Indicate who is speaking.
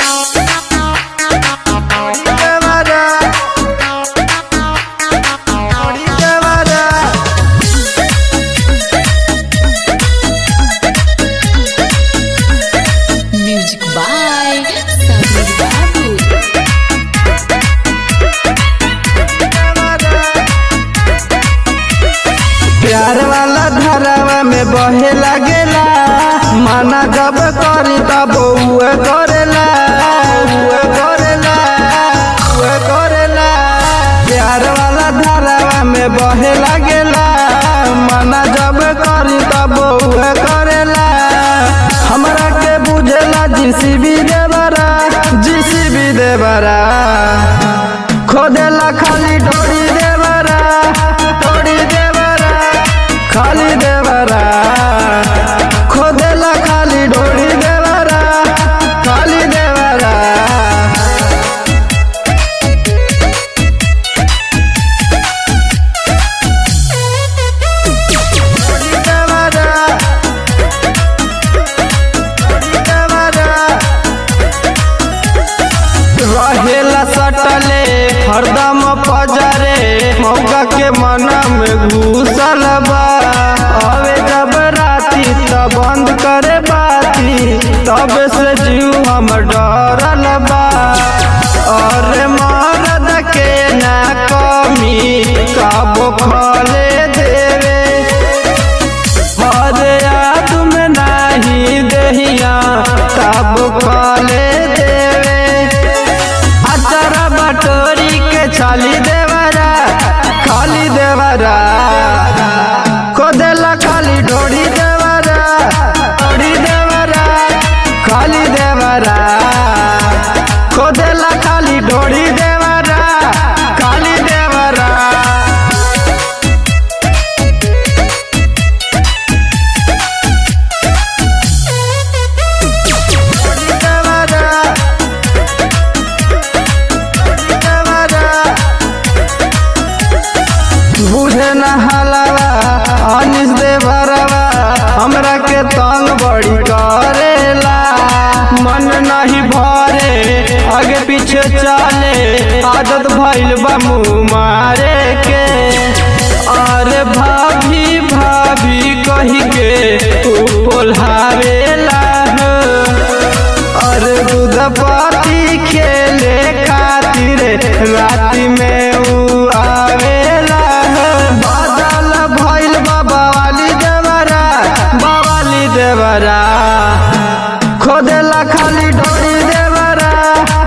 Speaker 1: Music by Sabir Babu.
Speaker 2: प्यार वाला धरावा में बहे लागेला माना जब करी तब उहे करेला उहे करेला उहे करेला प्यार वाला धरावा में बहे लागेला माना जब करी तब उहे करेला हमरा के बुझेला जीसीबी देवरा जीसीबी देवरा खोदेला खाली डोरी देवरा डोरी देवरा खाली देवरा खोदेला खाली डोरी देवरा खाली देवरा डोरी देवरा डोरी देवरा रहेला सटले हरदम पजरे मौका के मना में घुसल बा अबे जब राती त बंद करे बाती तब से जीव हम डरल बा और मरद के ना कमी काबो खले देवे हरे याद में नाही देहिया तब खाले देवे अचरा बटोरी के छाली देवरा खाली देवरा खोदेला खाली ढोड़ी देवरा ढोड़ी देवरा खाली देवरा खोदेला खाली ढोड़ी देवरा खाली देवरा बुझे न हलवा अनिस दे भरवा हमरा के तंग बड़ी करेला मन नहीं भरे आगे पीछे चले आदत भइल बा मुँह मारे के अरे भाभी भाभी कही के तू बोलावेला हो अरे दूध पाती खेले खातिर राति में ऊ आवेला बादल भइल बाबा वाली देवरा बावाली देवरा खोदेला खाली डोरी देवरा